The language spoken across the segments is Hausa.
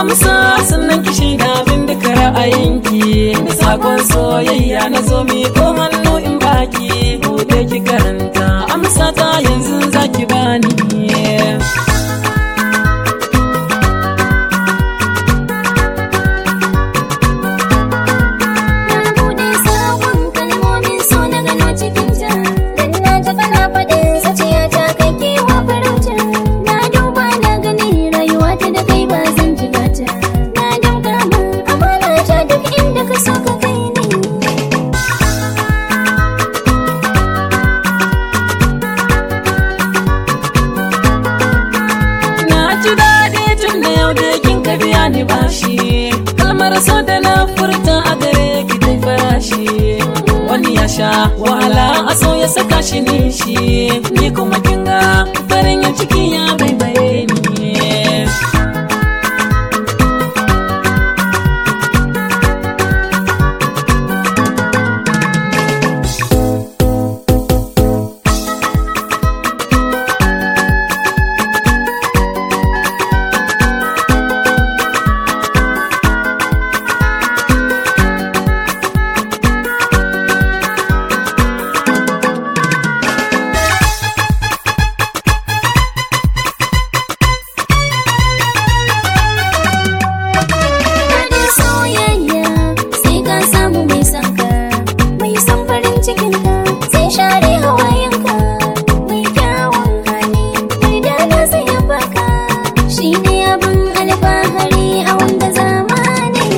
amsa sannan ki shaida min duka ra'ayinki da sakon soyayya na zo mi ko hannu in baki bude ki karanta amsa ta yanzu zaki bani Na bude sabon kalmomin so na gano cikin ta Dan na ji kana faɗin zuciya ta kai kewa farauta Na duba na gani rayuwa ta da kai ba zan ji gata Na damga ma amana ta duk inda ka so ka kai ni Na ji daɗi tun da yau da kin ka biya ni bashi Kalmar so da na furta a gare ki ta farashi Wani ya sha wahala a so ya saka shi nishi Ni kuma kin ga farin ya ciki ya baibaye ni Daɗin soyayya sai ka samu mai son ka Mai son farin cikin ka sai share hawayenka Mai kyawun hali mai dana sai ya baka Shi ne abin alfahari a wanda zamani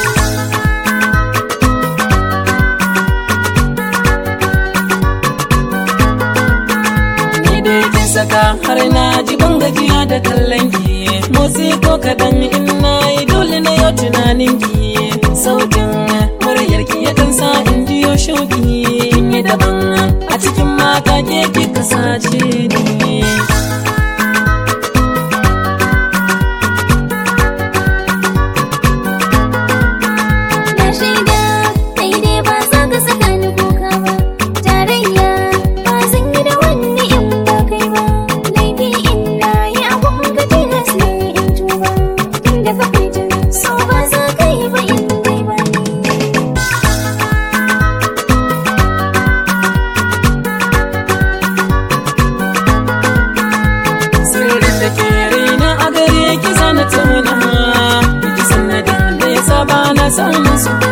Ni dai kin saka har na ji ban gajiya da kallon ki Motsi ko kaɗan in na yi dole na yau tunanin ki Sautin muryar ki yakan sa in jiyo shauki Kin yi daban a cikin mata ke kika sace ni Na shaida kai dai ba za ka saka ni kuka ba Tarayya ba zan yi da wani in ba kai ba Laifi in na yi abun ka tilas ne in tuba Tunda ka fita so ba za ka yi ba in dai ba ni Sirrin da ke raina a gare ki zana tuna Ki sanadin da ya saba na samun su